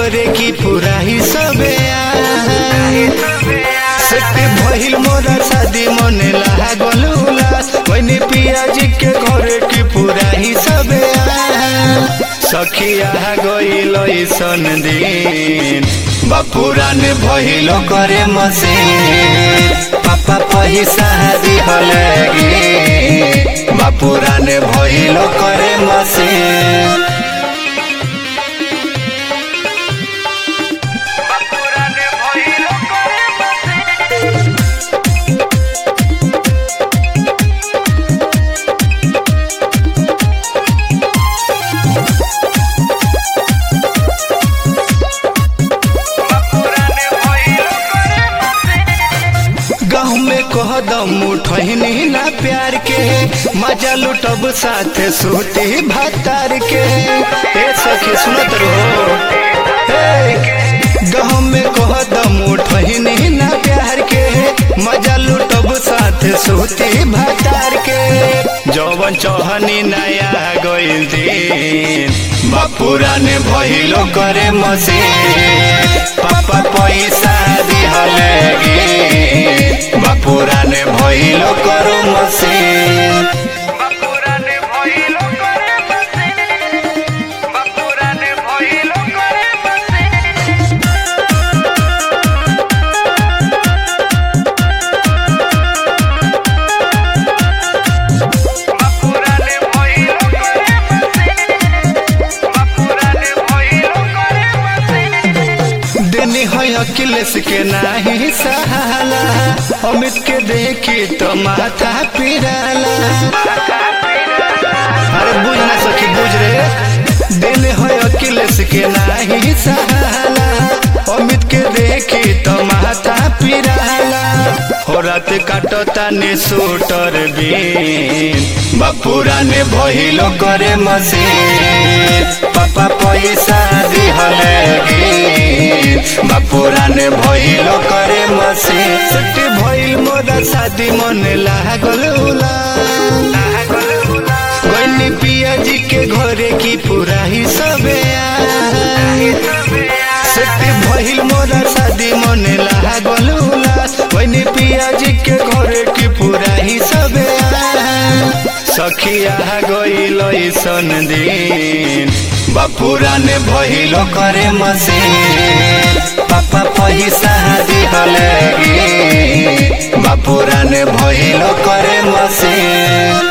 घरे की पूरा ही सबे सेट भइल मोरा शादी मने लागल उलास मैंने पिया जी के घरे की पूरा ही सबे सखिया गइल ऐसन दिन बापुरान भइल करे मसे पापा पैसा दिहले गे बापुरान भइल करे मसे गाँव में कह दम उठनी ना प्यार के मजा लुटब साथ सूती भातार के ए सखी सुनत रहो गाँव में कह दम उठनी ना प्यार के मजा लुटब साथ सूती भातार के जौवन चौहनी नया गइल दिन बापुरा ने भइलो करे मसे पापा पैसा दिहले गे बापुरा ने भइलो करो मसे বাপুরানে ভইল করে বসে বাপুরানে ভইল করে বসে বাপুরানে ভইল করে বসে বাপুরানে ভইল করে বসে देनी है अखिलेश के नाही सहाला अमित के देखी तो माथा पिराला अरे बुझ ना सखी बुझ रे दिल है अखिलेश के नाही सहाला अमित के देखी तो माथा पिराला हो रात काटो ताने सूटर बीन बापुरा ने भइलो करे मसे पापा पैसा दिहले गे बापुरा ने भइलो करे मसे छुट्टी भइल मोरा शादी मन लागल उला गइनी पिया जी के घरे की पूरा ही सबे सेट भइल मोरा शादी मन लागल उलास गइनी पिया जी के घरे की पूरा ही सबे सखिया गइल ऐसन दिन बापुरा ने भइल करे मसे पापा पैसा दिहले गे बापुरा ने भइल करे मसे